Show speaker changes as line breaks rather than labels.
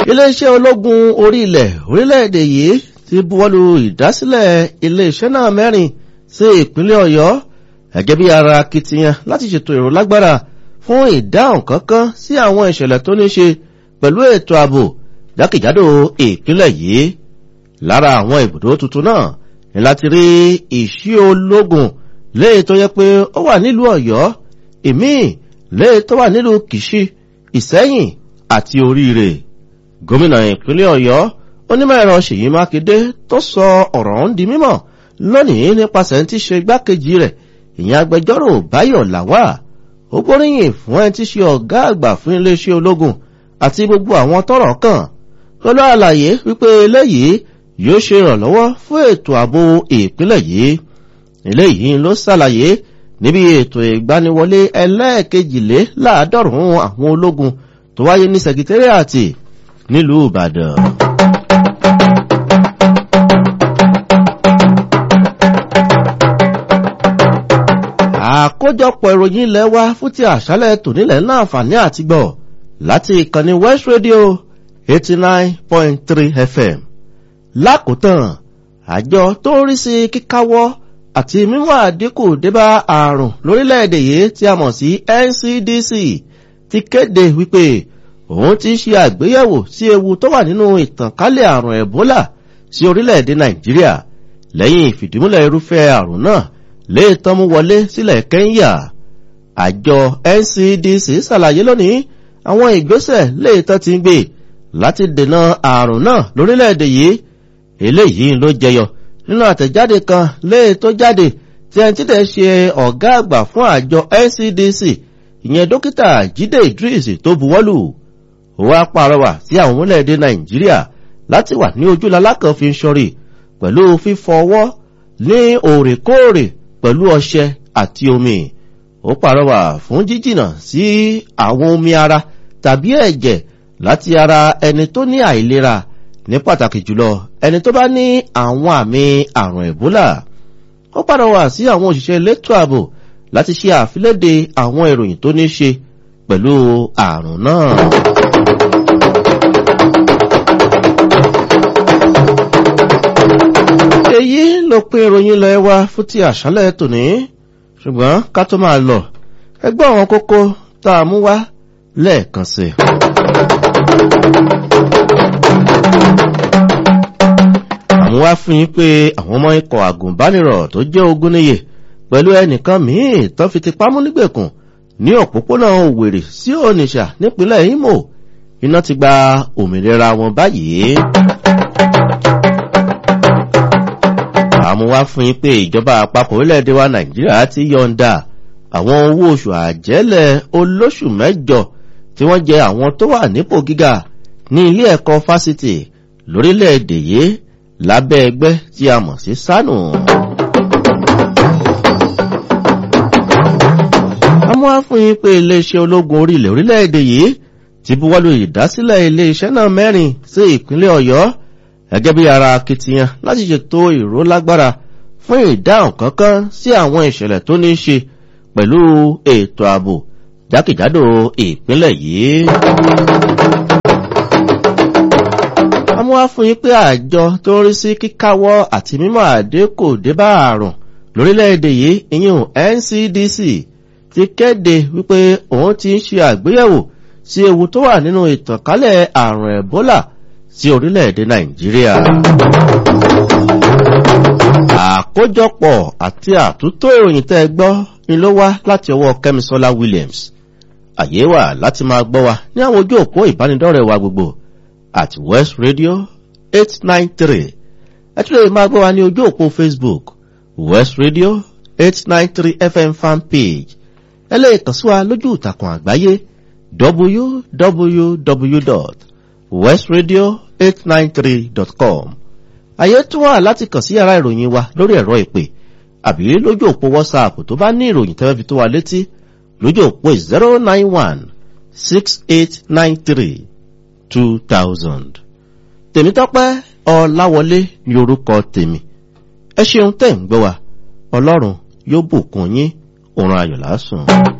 iléeṣẹ́ ológun orí ilẹ̀ orílẹ̀-èdè yìí ti buwọ́lu ìdásílẹ̀ iléeṣẹ́ náà mẹ́rin sí ìpínlẹ̀ ọ̀yọ́ gẹ́gẹ́ bí ara akitiyan láti ṣètò èrò lágbára fún ìdáhùn kankan sí àwọn ìṣẹ̀lẹ̀ tó ní ṣe pẹ̀lú ètò ààbò jákèjádò ìpínlẹ̀ yìí lára àwọn ibùdó tuntun náà ni láti rí ìṣí ológun léè tó yẹ pé ó wà nílùú ọ̀yọ́ ìmíì léè tó wà nílùú kìṣí ìsẹ́yìn àti oríire gómìnà ìpínlẹ̀ ọ̀yọ́ onímọ̀ ẹ̀rọ ṣèyí mákindé tó sọ ọ̀rọ̀ ń di mímọ̀ lónìí nípasẹ̀ tí ṣe gbákejì rẹ̀ ìyẹn agbẹjọ́rò báyọ̀ làwà ó gbóríyìn fún ẹni tí ṣe ọ̀gá àgbà fún iléeṣẹ́ ológun àti gbogbo àwọn tọrọ kàn pẹ̀lú àlàyé wípé eléyìí yóò ṣe ìrànlọ́wọ́ fún ètò ààbò ìpínlẹ̀ yìí eléyìí ló ṣàlàyé níbi ètò ìgbaniwọlé ẹlẹ́ẹ̀kejìléláàádọ́rùn-ún àwọn ológun tó wáyé ní sẹkítẹ́rìàtì nílùú ìbàdàn. àkójọpọ̀ ìròyìn ilẹ̀ wa fún ti àṣálẹ̀ tònílẹ̀ náà fàní àti gbọ̀ láti ìkànnì west radio eighty nine point three fm lákòótán àjọ tó ń rí sí kíkáwọ́ àti mímú àdínkù débá àrùn lórílẹ̀‐èdè yìí tí a mọ̀ sí ncdc ti kéde wípé òun ti ṣe àgbéyẹ̀wò sí ewu tó wà nínú ìtànkálẹ̀ àrùn ebola sí orílẹ̀‐èdè nàìjíríà lẹ́yìn ìfìdímúlẹ̀ irúfẹ́ àrùn náà lè tán mú wọlé sílẹ̀ kẹ́ńyà àjọ ncdc ṣàlàyé lónìí àwọn ìgbésẹ̀ lè tán ti ń gbé láti dènà àrùn náà lórílẹ̀‐èdè yìí eléyìí ló jẹyọ nínú àtẹ̀jáde kan lè tó jáde tí ẹni tí tẹ̀ ṣe ọ̀gá àgbà fún àjọ ncdc ìyẹn dókítà jíde idris tó buwọ́lù ó wá pàrọwà sí àwọn orílẹ̀-èdè nàìjíríà láti wà ní ojúlalá kan fi ń ṣọrí pẹ̀lú fífọwọ́ ní òrèkóòrè pẹ̀lú ọṣẹ àti omi ó pàrọwà fún jíjìnà sí àwọn omi ara tàbí ẹ̀jẹ̀ láti ara ẹni tó ní àìlera ní pàtàkì jùlọ ẹni tó bá ní àwọn àmì àrùn ẹ̀bólà ó pàrọwà sí àwọn òṣìṣẹ́ elétò ààbò láti ṣe àfiléde àwọn ìròyìn tó ní ṣe pẹ̀lú àrùn náà. èyí ló pín ìròyìn lọ ẹwà fún ti àṣálẹ̀ tòní ṣùgbọ́n ká tó máa lọ ẹgbẹ́ àwọn kókó tá a mú wá lẹ́ẹ̀kan sí. àwọn wá fún yín pé àwọn ọmọ ikọ̀ àgùnbánirọ̀ tó jẹ́ ogún níye pẹ̀lú ẹnìkan míì tó fi ti pamọ́ nígbèkùn ní òpópónà òwèrè sí onitsha nípínlẹ̀ imo iná ti gba òmìnira wọn báyìí. àmúwá fún yín pé ìjọba àpapọ̀ orílẹ̀-èdè wa nàìjíríà ti yọ̀ǹda àwọn owó oṣù àjẹ́lẹ̀ olóṣù mẹ́jọ tí wọ́n jẹ àwọn tó wà nípò gíga ní ilé ẹ̀kọ́ fásitì lórílẹ̀-èdè yìí lábẹ́ ẹgbẹ́ tí a mọ̀ sí sánù. àmúwá fún yín pé iléeṣẹ́ ológun orílẹ̀ orílẹ̀-èdè yìí ti buwọ́lu ìdásílẹ̀ iléeṣẹ́ náà mẹ́rin sí ìpínlẹ̀ ọ̀yọ́ gẹ́gẹ́ bí ara akitiyan láti ṣètò ìró lágbára fún ìdáhùn kankan sí àwọn ìṣẹ̀lẹ̀ tó ní ṣe pẹ̀lú ètò ààbò jákèjádò ìpínlẹ̀ yìí. amúwá fún yín pé àjọ tó ń rí sí kíkáwọ́ àti mímọ́ àdínkù débá àrùn lórílẹ̀‐èdè yìí ìyún ncdc ti kéde wípé òun ti ń ṣe àgbéyẹ̀wò sí ewu tó wà nínú ìtànkálẹ̀ àrùn ebola sí orílẹ̀-èdè nàìjíríà. àkójọpọ̀ àti àtúntò ìròyìn tẹ́ ẹ gbọ́ ni ló wá láti ọwọ́ kẹ́misọ́lá williams. àyè wà láti máa gbọ́ wa ní àwọn ojú òpó ìbánidọ́rẹ̀ wa gbogbo at west radio eight nine three ẹ tún lè máa gbọ́ wa ní ojú òpó facebook west radio eight nine three fm fan page ẹ lè kàn sí wa lójú ìtàkùn àgbáyé www westradio893.com àyè tún wà láti kàn sí yàrá ìròyìn wa lórí ẹ̀rọ ìpè àbí lójú òpó whatsapp tó bá ní ìròyìn tẹ́lẹ̀ fi tó wa létí lójú òpó 09168932000 tèmítọ́pẹ́ ọláwọlé ní orúkọ tèmi ẹ ṣeun tẹ́ ń gbọ́ wa ọlọ́run yóò bùkún yín òun ayọ̀ lásùn.